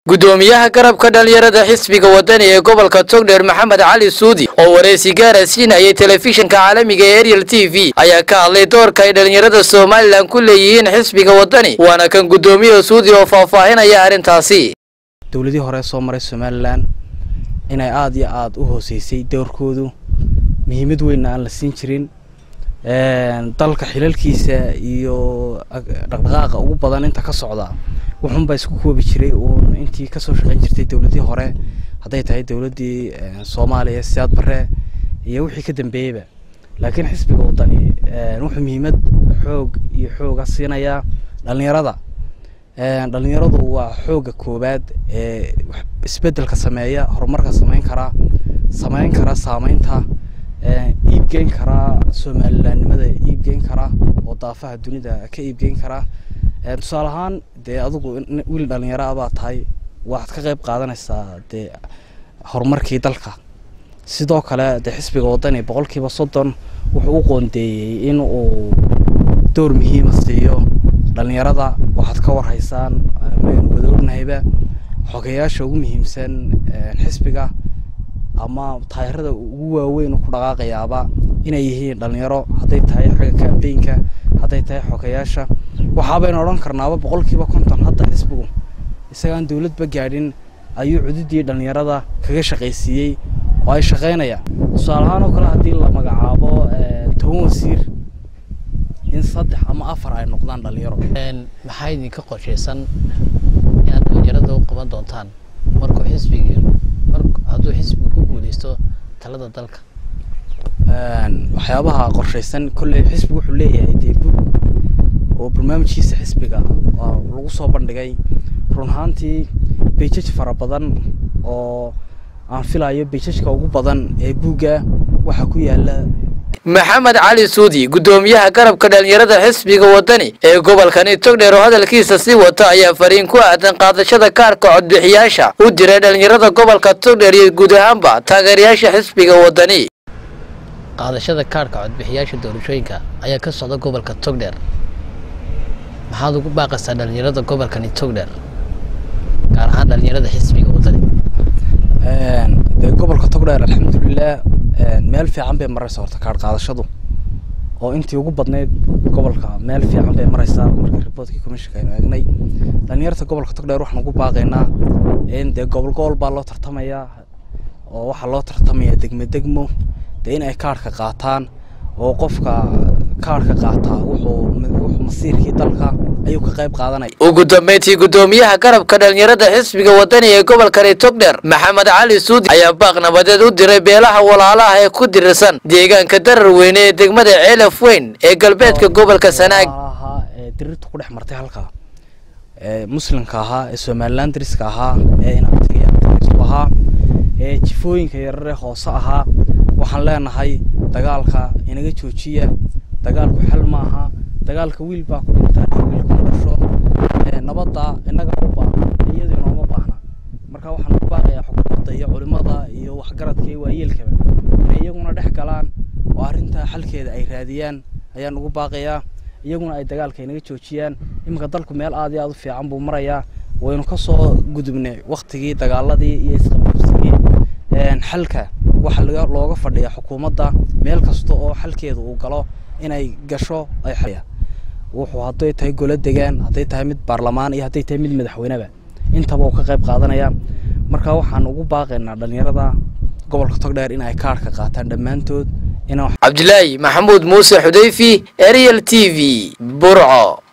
gudoomiyaha garabka dhalinyarada xisbiga wadani ee gobolka togdheer maxamed cali suudi oo wareysi gaara siinayay telefishinka caalamiga ee ariel t v ayaa ka hadlay doorka ay dhalinyarada somalilan ku leeyihiin xisbiga wadani waana kan gudoomiyaha suudi oo faahfaahinaya arrintaasi dowladii hore soo maray somalilan inay aada iyo aada u hooseysay doorkoodu muhiimad weynna aan la siin jirin dalka xilalkiisa iyo dhaqdhaqaaqa ugu badan inta ka socda wuxuunbaa isku koobi jiray uun intii kasoo shaqeyn jirtay dowladii hore hadday tahay dowladdii soomaaliya siyaad bare iyo wixii ka dambeeyeyba laakiin xisbiga wadani wuxuu muhiimad xoog iyo xooga siinayaa dhalinyarada dhalinyaradu waa xooga koowaad ee isbedelka sameeya horumarka sameyn karaa sameyn kara saameynta iibgeyn karaa somalilanimada iibgeyn karaa oo daafaha dunida ka iibgeyn karaa tusaale ahaan dee adigu wiil dhalinyaro ah baa tahay waxaad ka qeyb qaadanaysaa dee horumarkii dalka sidoo kale dee xisbiga wadani boqol kiiba soddon wuxuu u qoondeeyey in uu door muhiima siiyo dhalinyarada waxaad ka warhaysaan maynu wada ognahayba xogeyaasha ugu muhiimsan xisbiga ama taayirada ugu waaweyn ku dhaqaaqayaaba inay yihiin dhalinyaro hadday tahay xagga kambeynka hadday tahay xogeyaasha waxaabaynu odhan karnaaba boqolkiiba konton hadda xisbigu isagaan dowladba gaadhin ayuu cududii dhalinyarada kaga shaqaysiiyey oo ay shaqaynayaan tusaale ahaan oo kale haddii la magacaabo toban wasiir in saddex ama afar ay noqdaan dhalinyaro maxaa idinka qorshaysan inaad dhalinyarada u qaban doontaan markuu xisbigi hadduu xisbigu ku guuleysto talada dalka waxyaabaha qorshaysan kolley xisbigu wuxuu leeyahay dee bug oo barnaamijkiisa xisbiga lagu soo bandhigay run ahaantii beijaj fara badan oo aan filayo beijajka ugu badan ee buugga waxaa ku yaala maxamed cali suudi gudoomiyaha garabka dhalinyarada xisbiga wadani ee gobolkani togdheer oo hadalkiisa sii wata ayaa fariin ku aadan qaadashada kaarka codbixiyaasha u diray dhalinyarada gobolka togdheer iyo guud ahaanba taageerayaasha xisbiga wadani qaadashada kaarhka codbixiyaasha doorashooyinka ayaa ka socda gobolka togdheer maxaad ugu baaqaysaa dhalinyarada gobolkani togdheer gaar ahaan dhalinyarada xisbiga wadani dee gobolka togdheer alxamdulilah meel fiican bay maraysa horta kaarh qaadashadu oo intii ugu badnayd gobolka meel fiican bay maraysaa marka riboortkii commissionka aynu eegnay dhalinyarta gobolka togdheer waxaan ugu baaqaynaa in dee gobol gobol baa loo tartamayaa oo waxaa loo tartamayaa degmo degmo dee in ay kaarhka qaataan oo qofka kaarhka qaataa wuxuu wuxuu masiirkii dalka ayuu ka qayb qaadanaya ugu dambeyntii gudoomiyaha garabka dhalinyarada xisbiga wadani ee gobolkani togdheer maxamed cali suudi ayaa baaq nabadeed u diray beelaha walaalaha ee ku dirirsan deegaanka darar weyne ee degmada ceelaf weyn ee galbeedka gobolka sanaag ee dirirta ku dhex martay halkaa ee muslimka ahaa ee somalilan dariska ahaa ee inabtigiisu ahaa ee jifooyinka yarare hoose ahaa waxaan leenahay dagaalka inaga joojiya dagaalku xal maaha dagaalka wiil baa ku dhintaa wiil ku dhasho nabadda innaga u baahna iyadu inooma baahna marka waxaan ku baaqayaa xukuumadda iyo culimada iyo waxgaradka iyo waayeelkaba inay iyaguna dhex galaan oo arrintaa xalkeeda ay raadiyaan ayaan ugu baaqayaa iyaguna ay dagaalka inaga joojiyaan iminka dalku meel aad iyo aad u fiican buu marayaa waynu ka soo gudubnay waktigii dagaaladii iyo isqabqabsigii xalka waxaa looga fadhiya xukuumadda meel kasta oo xalkeeda uu galo inay gasho ay xaya wuxuu hadday tahay golo degaan hadday tahay mid baarlamaan iyo hadday tahay mid madaxweyneba intaba uu ka qayb qaadanaya marka waxaan ugu baaqaynaa dhalinyarada gobolka togdheer in ay kaarhka qaataan dhammaantood cabdilaahi maxamuud muuse xudayfi ariel t v burco